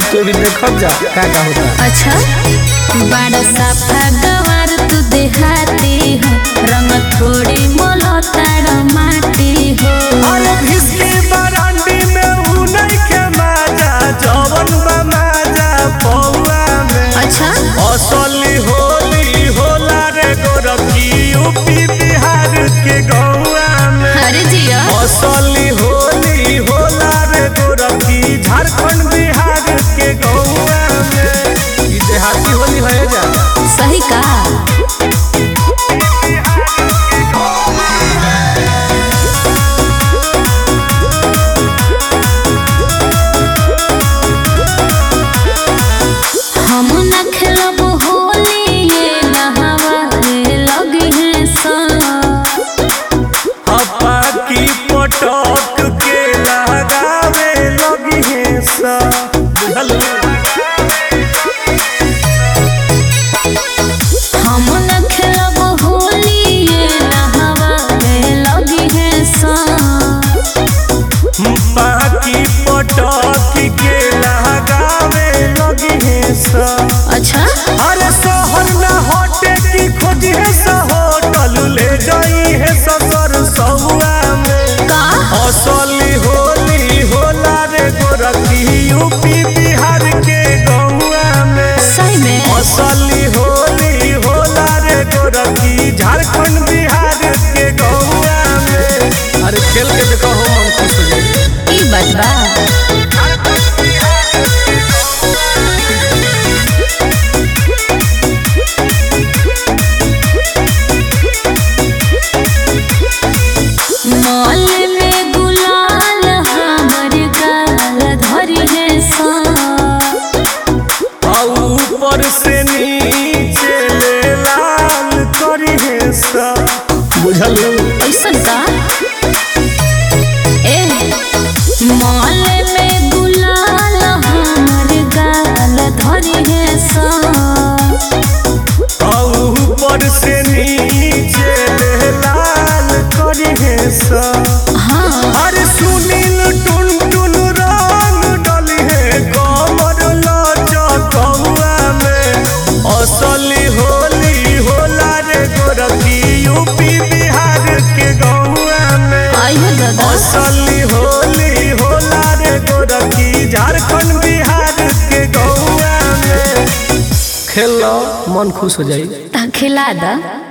तो भी देखब जा का का होता अच्छा बड़ा साफा गवार तू देहाती हो रंग थोड़ी मोलो तारा माटी हो अरे भिस्की बरांडी में ऊ नइखे माजा जवन बा माजा पौआ में अच्छा असली होली होला रे गोरखी यूपी बिहार के गौआ में अरे जिया असली होली होला रे गोरखी झारखंड बिहार के गौआ में ई देहाती होली है जा सही का हम न खेलब होली ये नहावे लगी है सा हप्पा की पटक के लगावे लगी है सा बुझल हम न खेलब होली ये नहावे लगी है सा बाकी पटक के लगावे लगी है सा अच्छा अरे शहर न हटे की खोज है सा होटल ले जाई है ससुर सहुआ में का असली होली होला रे गोरखी यूपी बिहार के गौआ में सही में असली होली होला रे गोरखी झारखंड बिहार के गौआ में अरे खेल के देखो हो मन खुश हो जाए ई बात बा मॉल में गुलाल हमर गाल धरी है सा आ ऊपर से नीचे ले लाल करी है सा बुझल ऐसन का ए मॉल में गुलाल हमर गाल धरी है सा आ ऊपर से नीचे ले लाल करी है सा हाँ अरे सुनील टुन टुन रंग डली है कमर लचकौआ में असली होली होला रे गोरखी यूपी बिहार के गौआ में आइयो दादा असली होली होला रे गोरखी झारखंड बिहार के गौआ में खेल लो मन खुश हो जाए ता खिला दा